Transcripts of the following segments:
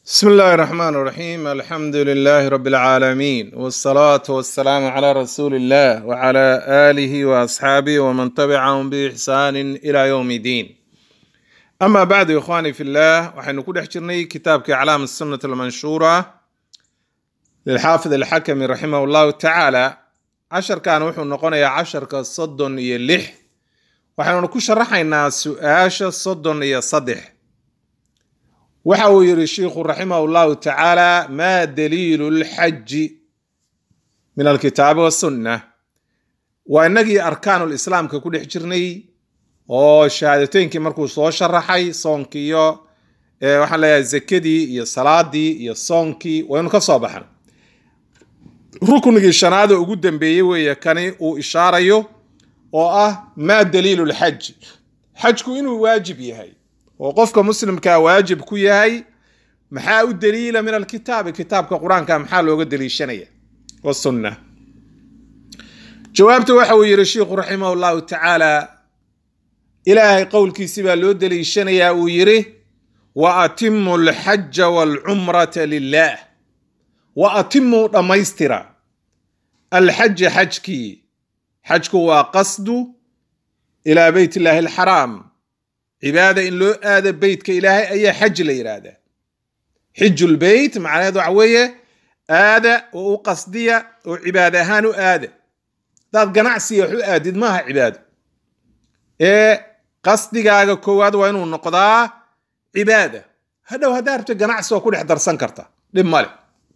بسم الله الرحمن الرحيم الحمد لله رب العالمين والصلاة والسلام على رسول الله وعلى آله وأصحابه ومن تبعهم بإحسان إلى يوم الدين أما بعد يا إخواني في الله وحين نكون حجرني كتاب كأعلام السنة المنشورة للحافظ الحكم رحمه الله تعالى عشر كان وحو نقونا عشر كصدن يلح وحين نكون شرحنا سؤاش صدن يصدح waxa uu yidhi shiikhu raximah llahu tacaala ma daliilu lxaji min alkitaabi wasunna waa inagii arkaanu lislaamka ku dhex jirnay oo shahaadateynkii markuu soo sharaxay soonkii iyo waxaan leeyahay zakadii iyo salaadii iyo soonkii waynu ka soo baxan ruknigii shanaada ugu dambeeyey weeye kani uu ishaarayo oo ah ma daliilu lxaji xajku inuu waajib yahay oo qofka muslimkaa waajib ku yahay maxaa u daliila min alkitaabi kitaabka qur-aanka maxaa looga daliishanaya wasunna jawaabta waxa uu yidhi sheikhu raximah llahu tacaala ilaahay qowlkiisi baa loo daliishanayaa uu yidhi wa atimu alxaja waalcumrata lilah wa atimuu dhammaystira alxaja xajkii xajku waa qasdu ilaa beyt illaahi alxaraam cibaada in loo aado beytka ilaahay ayaa xaj la yidhaahdaa xijulbeyt macnaheed waxa weeye aada oo u qasdiya oo cibaada ahaan u aada hadaad ganacsiga wax u aadid maaha cibaado ee qasdigaaga koowaad waa inuu noqdaa cibaada hadhow haddaa rabto ganacsi waa ku dhex darsan karta dhib male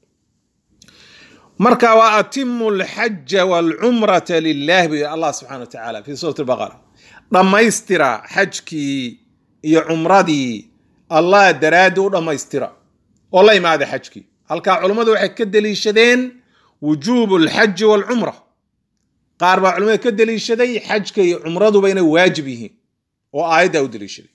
marka waa atimu alxaja waalcumrata lilah bu allah subxana wa tacaala fi suurati baqara dhammaystira xajkii iyo cumradii allah daraaddi u dhammaystira oo la imaada xajkii halkaa culummadu waxay ka deliishadeen wujuubu alxaji waalcumra qaar baa culimmada ka deliishaday xajka iyo cumraduba inay waajib yihiin oo aayaddaa u deliishaday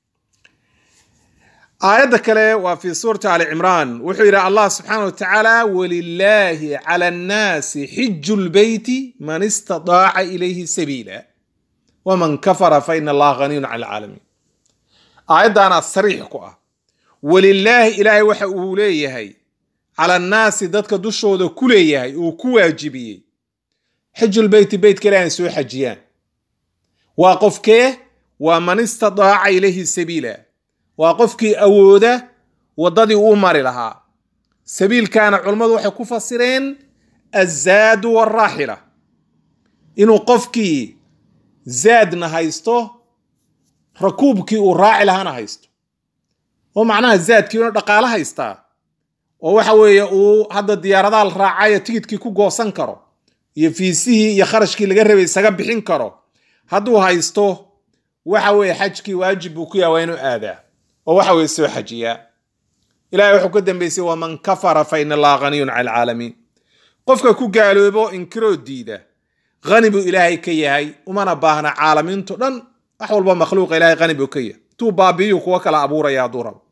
aayadda kale waa fi suurati ali cimraan wuxuu yidhi allah subxaana wa tacaala walilaahi cala annaasi xiju lbeyti man istadaaca ilayhi sabiila waman kafara fa ina allaha haniyun cala alcaalamiin aayaddaana sariix ku ah walilaahi ilaahay waxa uu leeyahay cala annaasi dadka dushooda ku leeyahay uu ku waajibiyey xijulbeyti beytka ilahi soo xajiyaan waa qofkee waa man istadaaca ilayhi sabiila waa qofkii awooda waddadii uu mari lahaa sabiilkaana culummadu waxay ku fasireen azaadu walraaxila inuu qofkii zaadna haysto rakuubkii uu raaci lahaana haysto oo macnaha zaadkii una dhaqaalo haystaa oo waxa weeye uu hadda diyaaradaha la raacayo tigidkii ku goosan karo iyo fiisihii iyo kharashkii laga rabay isaga bixin karo hadduu haysto waxa weeye xajkii waajib buu ku yaha waa inuu aadaa oo waxa weye soo xajiyaa ilahay wuxuu ka dambeysay waman kafara fa ina allaha haniyun cala alcaalamiin qofka ku gaaloobo inkiroo diida hani buu ilaahay ka yahay umana baahna caalamiinto dhan wax walba makhluuqa ilahay hani buu ka yahay tuu baabiiyu kuwa kala abuuraya hadduu rabo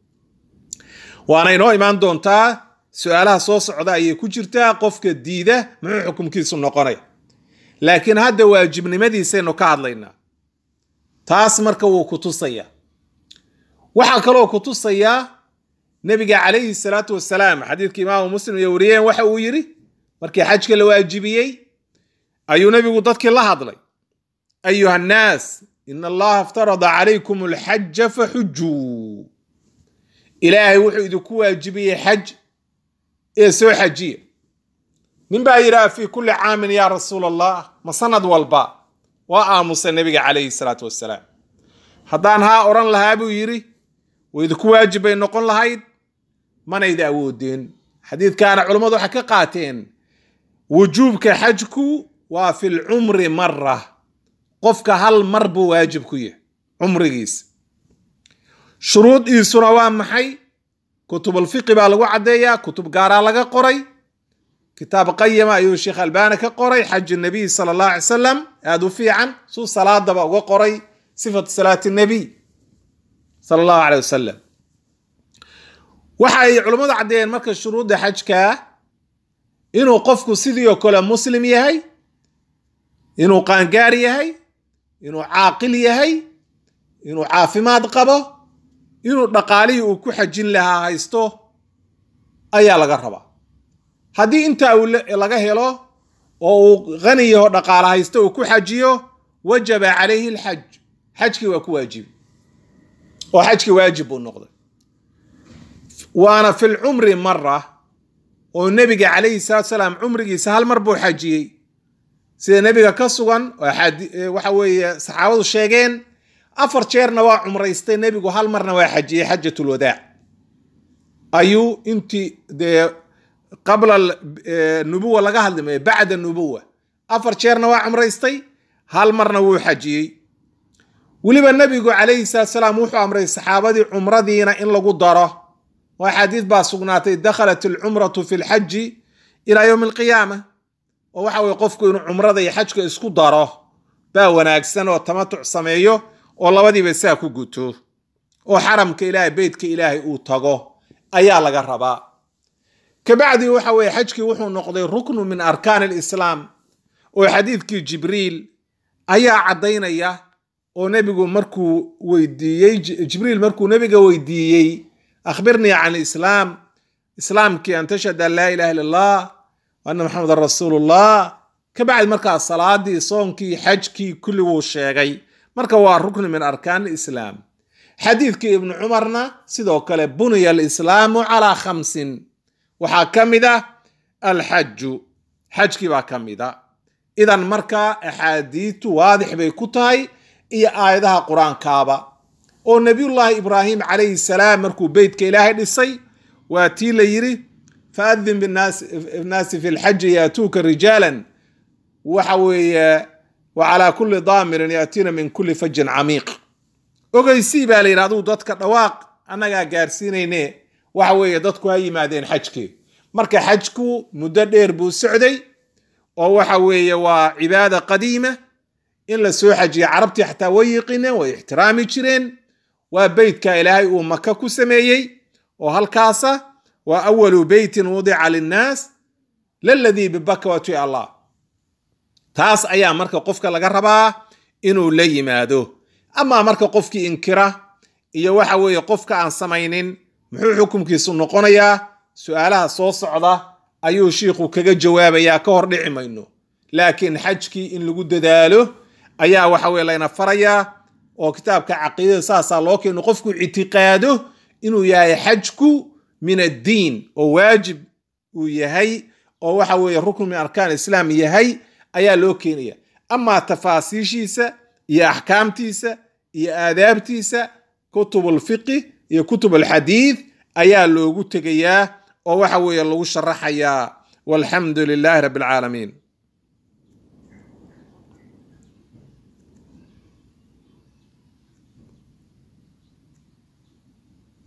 waana inoo imaan doontaa su-aalaha soo socda ayay ku jirtaa qofka diida muxuu xukumkiisu noqonaya laakiin hadda waajibnimadiisaynu ka hadlaynaa taas marka wuu ku tusaya waxaa kaloo ku tusayaa nebiga calayhi salaatu wasalaam xadiidka imaamu muslim iyo wariyeen waxa uu yidhi markii xajka la waajibiyey ayuu nebigu dadkii la hadlay ayuha annaas in allaha iftarada calaykum alxaja faxujuu ilaahay wuxuu idinku waajibiyey xaj ee soo xajiya nin baa yidhaha fii kulli caamin yaa rasuul allah ma sanad walba waa aamusa nebiga calayhi salaatu wasalaam haddaan haa odhan lahaa buu yidhi wa idinku waajib bay noqon lahayd manayda awoodeen xadiidkaana culummadu waxay ka qaateen wujuubka xajku waa fi lcumri mara qofka hal mar buu waajib ku yahay cumrigiisa shuruudiisuna waa maxay kutubulfiqi baa lagu caddeeyaa kutub gaaraa laga qoray kitaab qayima ayuu sheekh albaani ka qoray xaju nabiy sala allah alay salam aada u fiican suu salaadaba uga qoray sifatu salaati nabiy sala allahu aleyh wasalam waxay culummadu caddeeyeen marka shuruudda xajka inuu qofku sidii oo kale muslim yahay inuu qaangaar yahay inuu caaqil yahay inuu caafimaad qabo inuu dhaqaalihii uu ku xajin lahaa haysto ayaa laga rabaa haddii intaa uu laga helo oo uu qani yaho dhaqaala haysto uu ku xajiyo wajaba calayhi alxaj xajkii waa ku waajibi oo xajkii waajib buu noqday waana fi lcumri mara oo nebiga calayhi salaatu salaam cumrigiisa hal mar buu xajiyey sida nebiga ka sugan waxa weeye saxaabadu sheegeen afar jeerna waa cumraystay nebigu hal marna waa xajiyey xajatulwadaac ayuu intii dee qabla nubuwa laga hadlimay bacda nubuwa afar jeerna waa cumraystay hal marna wuu xajiyey weliba nebigu calayhi salaatu salaam wuxuu amray saxaabadii cumradiina in lagu daro waa xadiid baa sugnaatay dakhalat alcumratu fi lxaji ilaa yowmi alqiyaama oo waxa weye qofku inuu cumrada iyo xajka isku daro baa wanaagsan oo tamatuc sameeyo oo labadiiba saa ku guto oo xaramka ilaahay beytka ilaahay uu tago ayaa laga rabaa kabacdi waxa weye xajkii wuxuu noqday ruknu min arkaan alislaam oo xadiidkii jibriil ayaa caddaynaya oo nebigu markuu weydiiyey jibriil markuu nebiga weydiiyey akhbirnii can islaam islaamkii an tashhad an laa ilaha illa allah ana maxamedan rasuulullah kabacdi markaa salaadii soonkii xajkii kulliguu sheegay marka waa rukni min arkaan islaam xadiidkii ibnu cumarna sidoo kale buniya alislaamu calaa khamsin waxaa ka mid ah alxaju xajkii baa ka mid a idan markaa axaadiitu waadix bay ku tahay iyo aayadaha qur-aankaaba oo nebiyullaahi ibraahim calayhi salaam markuu beytka ilaahay dhisay waa tii la yidhi faadin binnaasi fi lxaji yaatuuka rijaalan waxa weeye wa calaa kulli daamirin yaatiina min kulli fajin camiiq ogeysii baa la yidhi aduu dadka dhawaaq annagaa gaarsiinayne waxa weeye dadku ha yimaadeen xajkii marka xajku muddo dheer buu socday oo waxa weeye waa cibaada qadiima in la soo xajiya carabtii xataa way yiqineen way ixtiraami jireen waa beytka ilaahay uu maka ku sameeyey oo halkaasa waa awalu beytin wudica linnaas laladii bibakawati allah taas ayaa marka qofka laga rabaa inuu la yimaado amaa marka qofkii inkira iyo waxa weeye qofka aan samaynin muxuu xukumkiisu noqonayaa su-aalaha soo socda ayuu shiikhu kaga jawaabayaa ka hor dhici mayno laakiin xajkii in lagu dadaalo ayaa waxa weye layna farayaa oo kitaabka caqiidada saasaa loo keeno qofku ictiqaado inuu yahay xajku min addiin oo waajib uu yahay oo waxa weeye rukn min arkaan islaam yahay ayaa loo keenaya amaa tafaasiishiisa iyo axkaamtiisa iyo aadaabtiisa kutub alfiqi iyo kutub alxadiid ayaa loogu tegayaa oo waxa weeye lagu sharaxayaa walxamdu lilaahi rabbi alcaalamiin